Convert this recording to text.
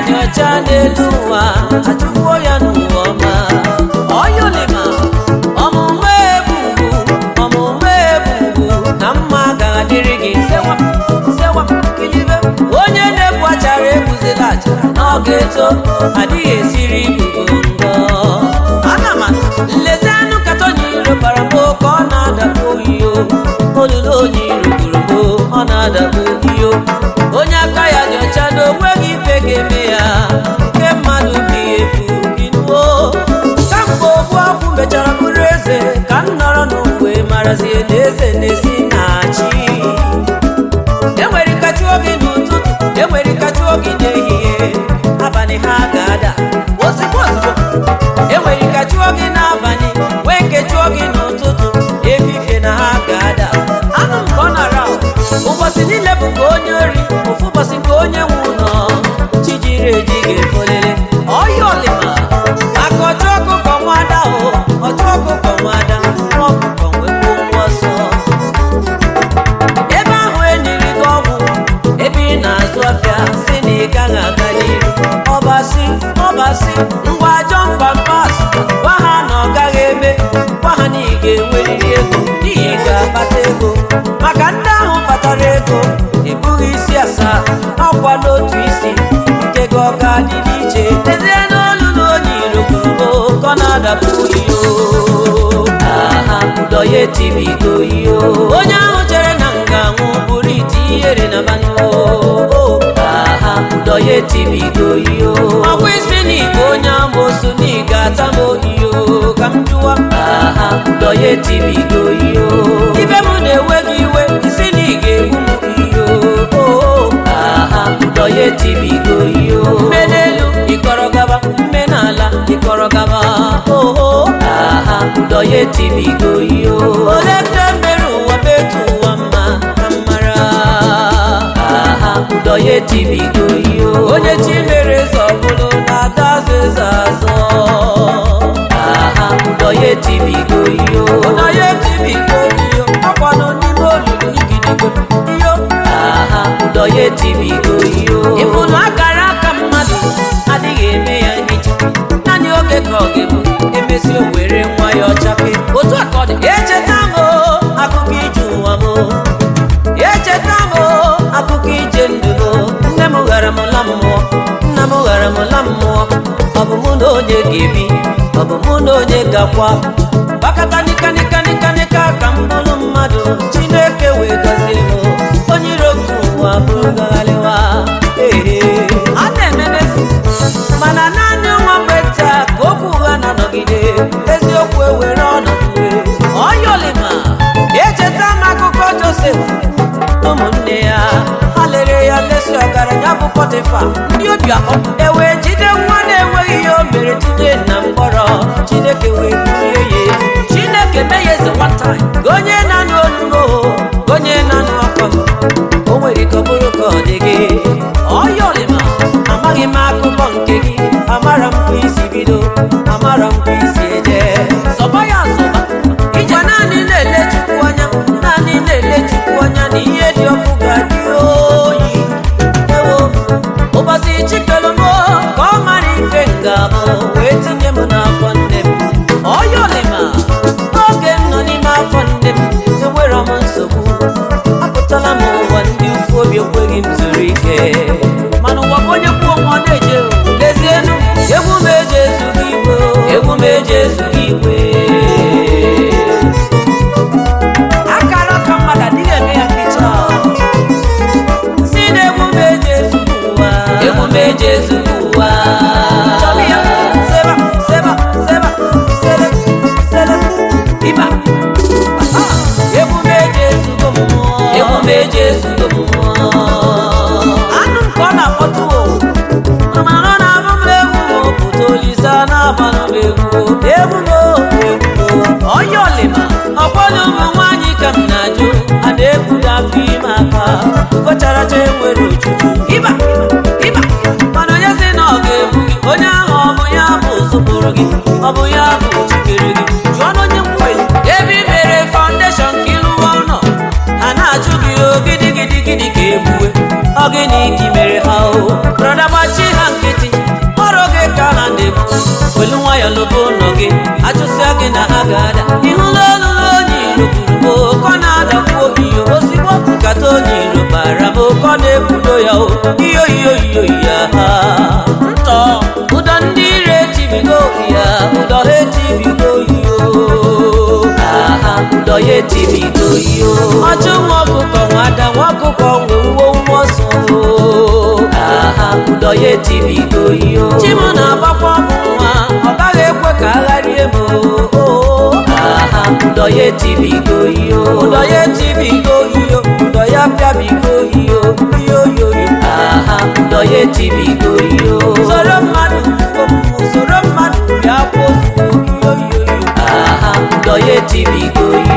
dị ọcha n'elu ụwa achụpụo ya n'ụwa ọma ọyọlima ọmụmụ ebubu ọmụmụ ebubu na mma ga-adịrị gị sewa sewa kilibe onye na-ebu achara ebuzila achara n'oge eto adịghị esiri ibubo ngọ ana m nlezi anụ katọnye iro bara mbụ ka ọ na-adakpu oyiyo olulu onye iro gburu mbụ ọ na-adakpu oyiyo onye aka ya dị ọcha na onweghị ife ga-eme ya nke mmadụ bi efu inuo kamgbe ogbu ọgwụ mechara bụrụ eze ka m nọrọ n'ogbe marazie na eze na-esi na chi enwere ikachi oge n'ụtụtụ enwere ikachi oge n'ehihie abalị ha ga-ada ozigbo ozigbo enwere ikachi oge n'abalị nwee nkechi oge n'ụtụtụ efifie na ha ga-ada anụ m ka ọ nara ụbọchị niile bụ ka onye ori ofu ụbọchị ka onye nwe ụlọ chi jiri eji ga-efolele ọya ọlịma aka ọchụ ọkụkọ nwada o ọchụ ọkụkọ nwada nwa ọkụkọ nwekwa nwa ọsọ ebe ahụ enyiri gị ọgwụ ebe ị na-azụ ọfịa si na ị gaghị aga n'iru ọbasi ọbasi ngwa ajọ mkpamkpas gwa ha na ọ gaghị eme gwa ha na ị ga-enwerịrị ego n'ihi ị ga-akpata ego maka ndị ahụ kpatara ego ebughị isi asaa ọkwa n'otu isi nke gị ọ ga-adị n'iche tezie n'olu na onye iro kwuru ka ọ na-adapụ iyo aha ụdọ ya etibigo iyo onye ahụ chere na nga nwụ bụrụ ite ihere na mmanụ aha ụdọ ya etibigo iyo ọkwa isi na igwe onye amoosu na ị ga-ata m iyo ka m jụwa aha ụdọ ya etibigo iyo ibe m na-ewe gị iwe isi na ị ga-egbu m iyo aha ụdọ ya etibigo iyo mme n'elu ịkọrọ gaba mme n'ala ịkọrọ gaba oho aha ụdọ ya etibigo iyo ole ka mere ụwa metu ụwa mma ka mara aha ụdọ ya etibigo iyo onye chi mere eze ọbụlụ na-ada azụ eze azọ aha ụdọ ya etibigo iyo ụdọ ya etibigo iyo akwanụ n'ime olulu igidigo iyo aha ụdọ ya etibigo iyo ịfụnụ akara aka mmadụ adịghị eme ya nhicha naanị oge ka ọ ga-ebu emesi o were nwa ya ọchape otu a ka ọ dị echeta m o, akụkọ ije ụwa m o. echeta m o, akụkọ ije ndụ m nne m ghara m la mmụọ nna m ghara m la mmụọ ọ bụ mụ na onye ga-ebi ọ bụ mụ na onye ga-akwa gbakọta nika nika nika nika ka m bụrụ mmadụ chineke wee gọzie m onye iro nke ụwa bụrụ gagharịwa ee a na-emenefu mana naanị nwa mgbe taa ka okwu ụgha na-anọgide eziokwu ewere ọnọdụ ọyọlima echeta m akụkọ josef na ụmụnne ya ha lere ya lesi ọgaranya bụ pọtịfa ndị obi akpọ ewee jide nwa na-enweghị ihe o mere tinye na mkpọrọ chineke wee bulie ya elu chineke mee ya eze nwata ka onye na-anụ olumo ka onye na-anụ akwa m o nwere ike ọ bụrụ ka ọ dị gị ọyọlima amaghị m akụkọ nke gị amara m ka isi bido amara m ka isi eje zọba ya zọba ije naanị na-ele chukwu anya naanị na-ele chukwu anya na ihe dị ọkụ ga-adị oyi ewo ụbọchị chikelu m ka ọ mara ife nga m wee tinye m n'afọ nne m ọyọlima oge m nọ n'ime afọ nne m enwere m nsogbu apụtala m ụwa ndị ufu obi ekweghị m zuru ike mana ụwa bụ onye kwuo nwa ọ na-eje lezienu egwu m eji ezughị igwe egwu m eji ezughị igwe akara aka mmadụ adịghị eme ya mficha si na egwu m eji ezughị ụwa egwu m eji ezughị ụwa chọrọ ya seba seba seba sele sele ịba egwu m eji ezugo mmụọ egwu m eji ezugo mmụọ anụ m ka ọ na-akpọtụ o mana ọ na-abụ m egwu m pụta olise na-agbanụ m egwu egwu m egwu m onye ọlịma ọkwọlụ ụmụ nwaanyị ka m na-ajụ a na-ebudo afọ ime aka ụbọcharacha enwere ojuju ịba ịba mana onye si na ọ ga-egbu gị onye ahụ ọ bụ ya bụ zụpụrụ gị ọ bụ ya bụ chikere gị jụọ na onye mkwe ebe i mere faụndeshọn ka ịlụwa ụlọ ha na-achụ gị ogidi gidi gidi ka egbue ọ gịnị ka i mere ha o o brọda gbachi ha nkịtị ọrụ gị ka ha na-ebu welu nwayọ lobo ụlọ gị achụsịa gị na ha ga-ada ịhụla olulu onye iro gburu m oke ọ na-adakwu iyo ozigbo nkata onye iro bara m oke ọ na-ebudo ya o iyo iyo iyo ya ha ntọ ụdọ ndị ire etibigo ya ụdọ ha etibigo iyo aha ụdọ ya etibigo iyo ọchụ nwa ọkụkọ nwada nwa ọkụkọ nwe uwe nwa ọsọ aha ụdọ ya etibigo iyo chima na-agbakwa ọmụ nwa ọ gaghị ekwe ka agharie m aha ụdọ ya etibigo iyo ụdọ ya etibigo iyo ụdọ ya pịabigo iyo iyo iyo iyo aha ụdọ ya etibigo iyo soro mmadụ omume soro mmadụ bịa kpozuo iyo iyo iyo aha ụdọ ya etibigo iyo